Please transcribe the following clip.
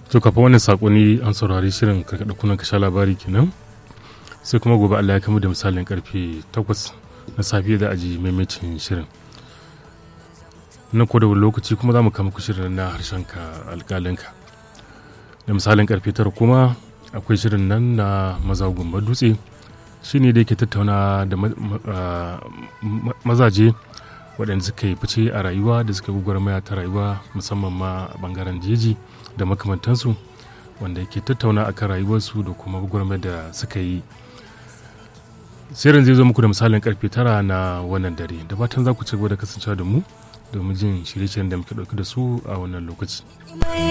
to kafin wannan sakonni an saurari shirin karkada kunan kasha labari kenan sai kuma gobe Allah ya kama da misalin karfe 8 na safiya da aji maimacin shirin na ko da lokaci kuma za mu kama ku shirin na harshen ka alƙalinka da misalin karfe 9 kuma akwai shirin nan na maza gumba dutse shine da yake tattauna da mazaje waɗanda suka yi fice a rayuwa da suka gwagwarmaya ta rayuwa musamman ma a ɓangaren jeji da makamantansu wanda yake tattauna a kan rayuwarsu da kuma gwagwarmaya da suka yi shirin zai zo muku da misalin karfe tara na wannan dare da fatan za ku ci gaba da kasancewa da mu domin jin shirye-shiryen da muke ɗauke da su a wannan lokaci.